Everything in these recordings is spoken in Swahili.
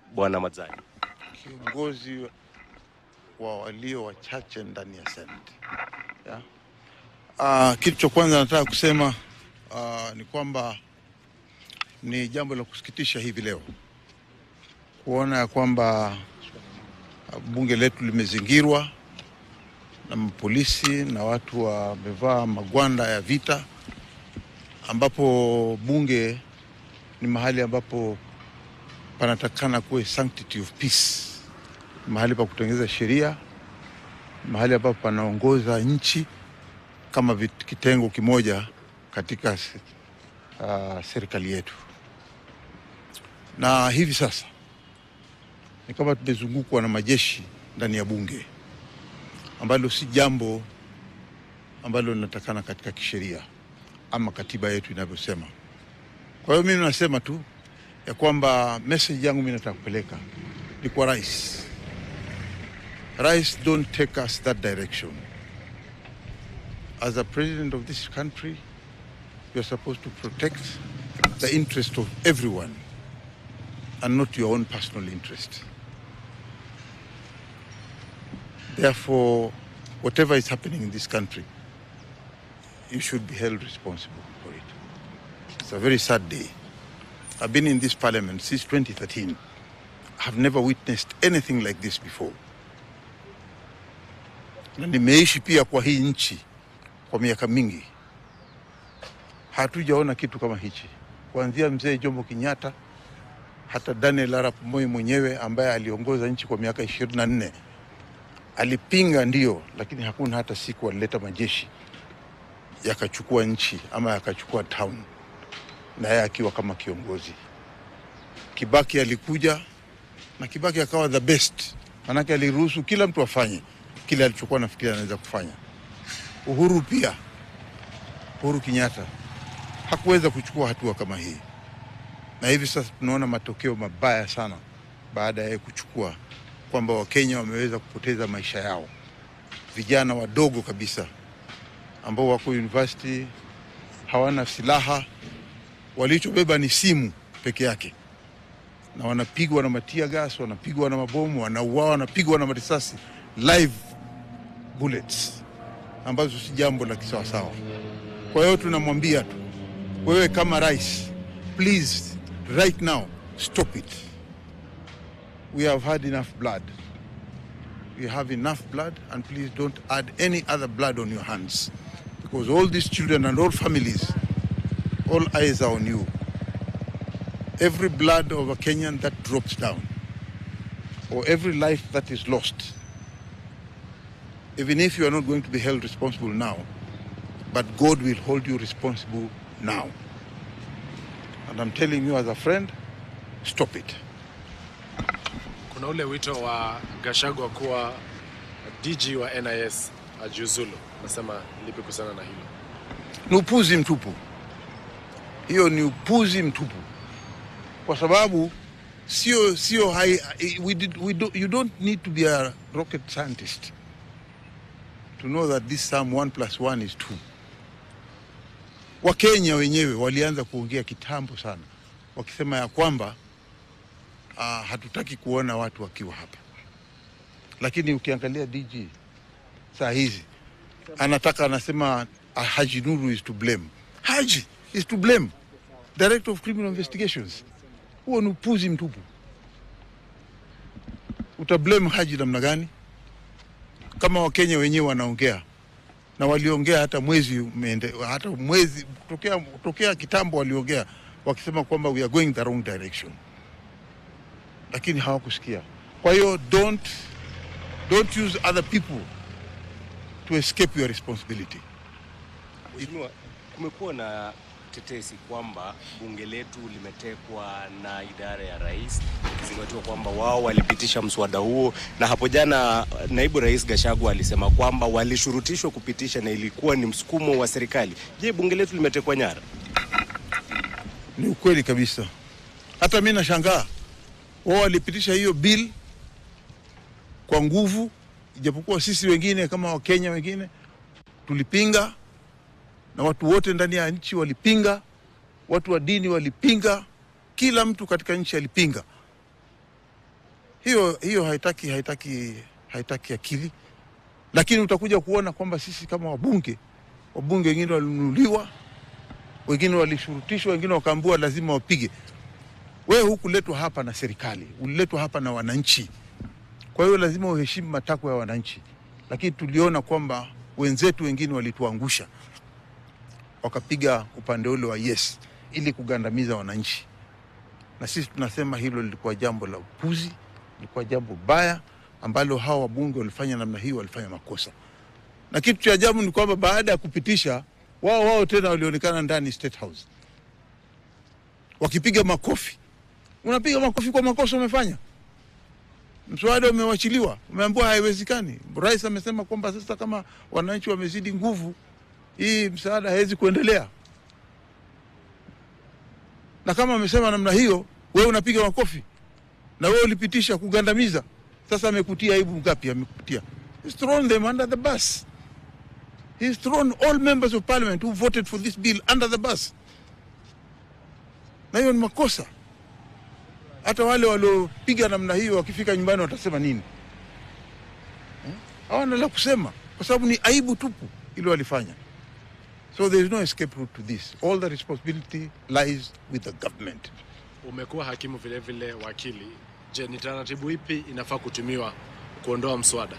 Bwana Madzai? kiongozi wa walio wachache ndani ya Senate. Yeah. Uh, kitu cha kwanza nataka kusema uh, ni kwamba ni jambo la kusikitisha hivi leo kuona ya kwamba uh, bunge letu limezingirwa na mapolisi na watu wamevaa magwanda ya vita, ambapo bunge ni mahali ambapo panatakana kuwe sanctity of peace, mahali pa kutengeneza sheria, mahali ambapo panaongoza nchi kama vit- kitengo kimoja katika se- uh, serikali yetu. Na hivi sasa ni kama tumezungukwa na majeshi ndani ya bunge, ambalo si jambo ambalo linatakana katika kisheria ama katiba yetu inavyosema. Kwa hiyo mimi nasema tu ya kwamba message yangu mimi nataka kupeleka ni kwa rais. Rais, don't take us that direction. As a president of this country, you are supposed to protect the interest of everyone and not your own personal interest. Therefore, whatever is happening in this country, you should be held responsible for it. It's a very sad day. I've been in this parliament since 2013. I've never witnessed anything like this before. Na nimeishi pia kwa hii nchi kwa miaka mingi, hatujaona kitu kama hichi, kuanzia mzee Jomo Kenyatta hata Daniel Arap Moi mwenyewe ambaye aliongoza nchi kwa miaka ishirini na nne alipinga ndio, lakini hakuna hata siku alileta majeshi yakachukua nchi ama yakachukua town na yeye akiwa kama kiongozi. Kibaki alikuja na Kibaki akawa the best, manake aliruhusu kila mtu afanye kile alichokuwa nafikiri anaweza kufanya. Uhuru pia, Uhuru Kenyatta hakuweza kuchukua hatua kama hii, na hivi sasa tunaona matokeo mabaya sana baada ya yeye kuchukua, kwamba Wakenya wameweza kupoteza maisha yao, vijana wadogo kabisa ambao wako university hawana silaha walichobeba ni simu peke yake, na wanapigwa na matia gas, wanapigwa na mabomu, wanauawa, wanapigwa na marisasi live bullets, ambazo si jambo la kisawasawa. Kwa hiyo tunamwambia tu, wewe kama rais, please right now stop it. We have had enough blood. We have enough blood and please don't add any other blood on your hands because all these children and all families all eyes are on you. Every blood of a Kenyan that drops down, or every life that is lost, even if you are not going to be held responsible now, but God will hold you responsible now. And I'm telling you as a friend, stop it. Kuna ule wito wa Gachagua kuwa DG wa NIS ajiuzulu, nasema lipi kuhusiana na hilo? Ni upuzi mtupu, hiyo ni upuzi mtupu, kwa sababu sio sio hai, we did, we do, you don't need to be a rocket scientist to know that this sum 1 plus 1 is 2. Wakenya wenyewe walianza kuongea kitambo sana wakisema ya kwamba uh, hatutaki kuona watu wakiwa hapa, lakini ukiangalia DG saa hizi anataka anasema uh, Haji Nuru is to blame. Haji is to blame. Director of Criminal Investigations. Huo ni upuzi mtupu. Utablame Haji namna gani? Kama Wakenya wenyewe wanaongea na waliongea hata mwezi umeende, hata mwezi tokea, tokea kitambo waliongea wakisema kwamba we are going the wrong direction, lakini hawakusikia. Kwa hiyo don't, don't use other people to escape your responsibility. Mheshimiwa, kumekuwa na tetesi kwamba bunge letu limetekwa na idara ya rais, ikizingatiwa kwamba wao walipitisha mswada huo, na hapo jana naibu rais Gachagua alisema kwamba walishurutishwa kupitisha na ilikuwa ni msukumo wa serikali. Je, bunge letu limetekwa nyara? Ni ukweli kabisa. Hata mi nashangaa wao walipitisha hiyo bill kwa nguvu, ijapokuwa sisi wengine kama Wakenya wengine tulipinga, na watu wote ndani ya nchi walipinga, watu wa dini walipinga, kila mtu katika nchi alipinga, hiyo hiyo haitaki haitaki haitaki akili, lakini utakuja kuona kwamba sisi kama wabunge wabunge wengine walinunuliwa, wengine walishurutishwa, wengine wakaambiwa lazima wapige. Wewe hukuletwa hapa na serikali, uliletwa hapa na wananchi. Kwa hiyo lazima uheshimu matakwa ya wananchi, lakini tuliona kwamba wenzetu wengine walituangusha, wakapiga upande ule wa yes ili kugandamiza wananchi, na sisi tunasema hilo lilikuwa jambo la upuzi, lilikuwa jambo baya ambalo hawa wabunge walifanya namna hiyo, walifanya makosa. Na kitu cha ajabu ni kwamba baada ya kupitisha, wao wao tena walionekana ndani State House wakipiga makofi. Unapiga makofi kwa makosa umefanya mswada umewachiliwa, umeambiwa haiwezekani. Rais amesema kwamba sasa kama wananchi wamezidi nguvu, hii msaada haiwezi kuendelea. Na kama amesema namna hiyo, wewe unapiga makofi na wewe ulipitisha kugandamiza. Sasa amekutia aibu ngapi? Amekutia, he's thrown them under the bus. He's thrown all members of parliament who voted for this bill under the bus, na hiyo ni makosa hata wale waliopiga namna hiyo wakifika nyumbani watasema nini? Eh? Hawana la kusema kwa sababu ni aibu tupu ile walifanya. So there is no escape route to this. All the responsibility lies with the government. Umekuwa hakimu vile vile wakili. Je, ni taratibu ipi inafaa kutumiwa kuondoa mswada?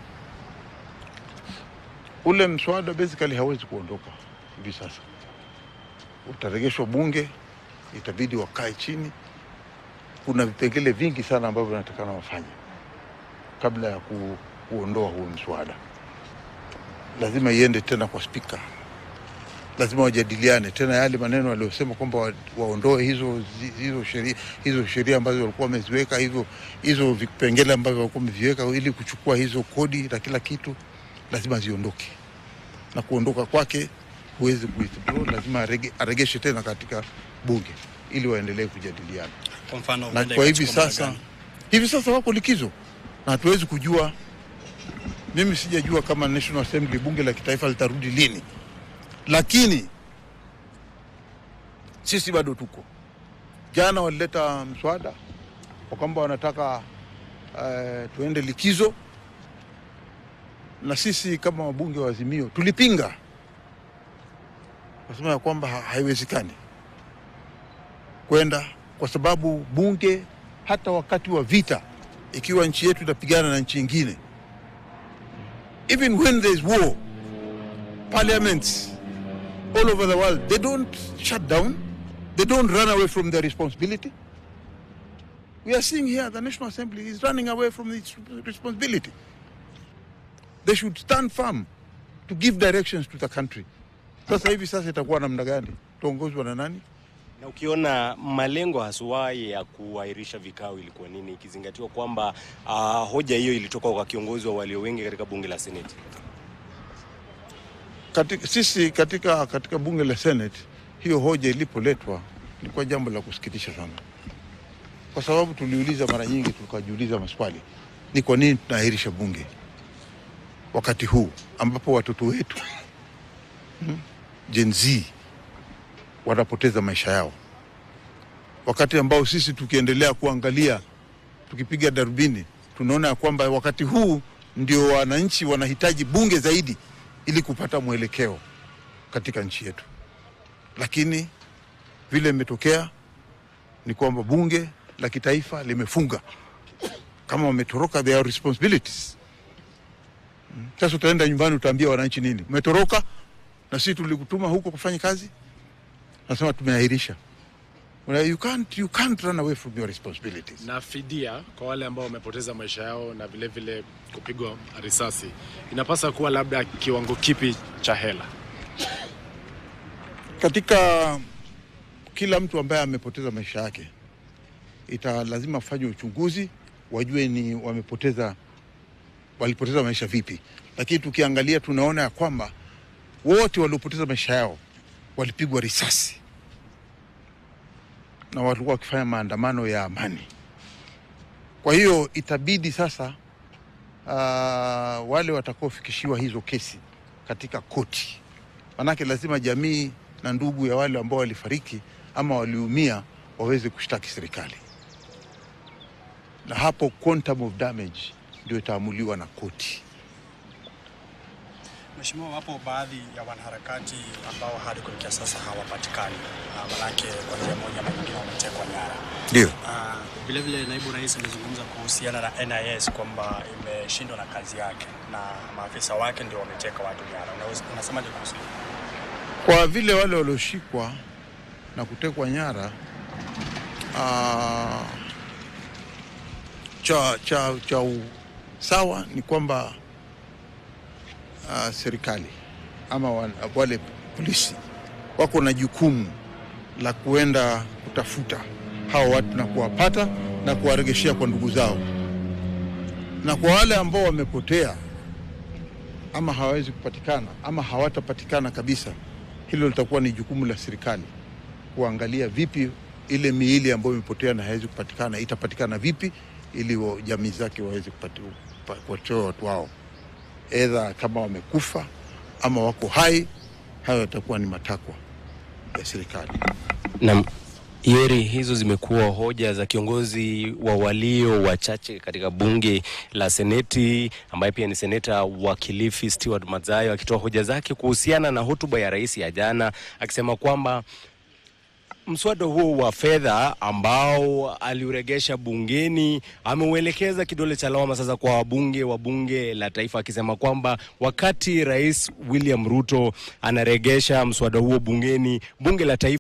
Ule mswada basically hawezi kuondoka hivi sasa, utaregeshwa bunge, itabidi wakae chini. Kuna vipengele vingi sana ambavyo vinatakana wafanye kabla ya ku, kuondoa huo mswada. Lazima iende tena kwa spika, lazima wajadiliane tena yale maneno waliosema kwamba wa, waondoe hizo zi- hizo sheria hizo sheria ambazo walikuwa wameziweka hivyo hizo vipengele ambavyo walikuwa wameviweka ili kuchukua hizo kodi na kila kitu, lazima ziondoke, na kuondoka kwake huwezi kuwithdraw, lazima arege, aregeshe tena katika bunge ili waendelee kujadiliana Kwa mfano na huenda kwa hivi ikachukua muda sasa gani? hivi sasa wako likizo na hatuwezi kujua. Mimi sijajua kama National Assembly bunge la kitaifa litarudi lini, lakini sisi bado tuko. Jana walileta mswada kwa kwamba wanataka uh, tuende likizo, na sisi kama wabunge wa Azimio tulipinga, nasema ya kwamba ha- haiwezekani kwenda kwa sababu bunge hata wakati wa vita, ikiwa nchi yetu itapigana na nchi ingine, even when there is war, parliaments all over the world they don't shut down, they don't run away from their responsibility. We are seeing here the National Assembly is running away from its responsibility. They should stand firm to give directions to the country. Sasa hivi sasa itakuwa namna gani? Tuongozwa na nani? Na ukiona malengo haswa ya kuahirisha vikao ilikuwa nini, ikizingatiwa kwamba uh, hoja hiyo ilitoka kwa kiongozi wa walio wengi katika bunge la Seneti? katika, sisi katika, katika bunge la Senate hiyo hoja ilipoletwa ilikuwa jambo la kusikitisha sana, kwa sababu tuliuliza mara nyingi, tukajiuliza maswali, ni kwa nini tunaahirisha bunge wakati huu ambapo watoto wetu hmm, Gen Z wanapoteza maisha yao, wakati ambao sisi tukiendelea kuangalia, tukipiga darubini, tunaona ya kwamba wakati huu ndio wananchi wanahitaji bunge zaidi ili kupata mwelekeo katika nchi yetu, lakini vile imetokea ni kwamba bunge la kitaifa limefunga. Kama wametoroka, they are responsibilities. Mm. Sasa utaenda nyumbani, utaambia wananchi nini? Umetoroka na sisi tulikutuma huko kufanya kazi, nasema tumeahirisha. Well, You can't, you can't run away from your responsibilities. Na fidia kwa wale ambao wamepoteza maisha yao na vile vile kupigwa risasi inapasa kuwa labda kiwango kipi cha hela? katika kila mtu ambaye amepoteza maisha yake ita lazima fanywe uchunguzi wajue ni wamepoteza walipoteza maisha vipi, lakini tukiangalia tunaona ya kwamba wote waliopoteza maisha yao walipigwa risasi na walikuwa wakifanya maandamano ya amani. Kwa hiyo itabidi sasa uh, wale watakaofikishiwa hizo kesi katika koti manake lazima jamii na ndugu ya wale ambao walifariki ama waliumia waweze kushtaki serikali. na hapo quantum of damage ndio itaamuliwa na koti. Mheshimiwa, wapo baadhi ya wanaharakati ambao hadi kufikia sasa hawapatikani, Ah, manake kwa njia moja ama nyingine wametekwa nyara. Ndio Ah, Vilevile naibu rais amezungumza kuhusiana na NIS kwamba imeshindwa na kazi yake na maafisa wake ndio wameteka watu nyara. Unaweza- Unasemaje kuhusu hilo? kwa vile wale walioshikwa na kutekwa nyara ah, cha, cha, cha u, sawa ni kwamba ah, serikali ama wa- wale polisi wako na jukumu la kuenda kutafuta hao watu na kuwapata na kuwaregeshea kwa ndugu zao, na kwa wale ambao wamepotea ama hawawezi kupatikana ama hawatapatikana kabisa, hilo litakuwa ni jukumu la serikali kuangalia vipi ile miili ambayo imepotea na haiwezi kupatikana itapatikana vipi, ili wa- jamii zake waweze kupati- kupa- kuwatoa watu wao, edha kama wamekufa ama wako hai. Hayo yatakuwa ni matakwa ya serikali. Na Yeri, hizo zimekuwa hoja za kiongozi wa walio wachache katika bunge la Seneti ambaye pia ni seneta wa Kilifi Stewart Madzayo akitoa hoja zake kuhusiana na hotuba ya rais ya jana akisema kwamba mswada huo wa fedha ambao aliuregesha bungeni ameuelekeza kidole cha lawama sasa kwa wabunge wa bunge la taifa, akisema kwamba wakati Rais William Ruto anaregesha mswada huo bungeni, bunge la taifa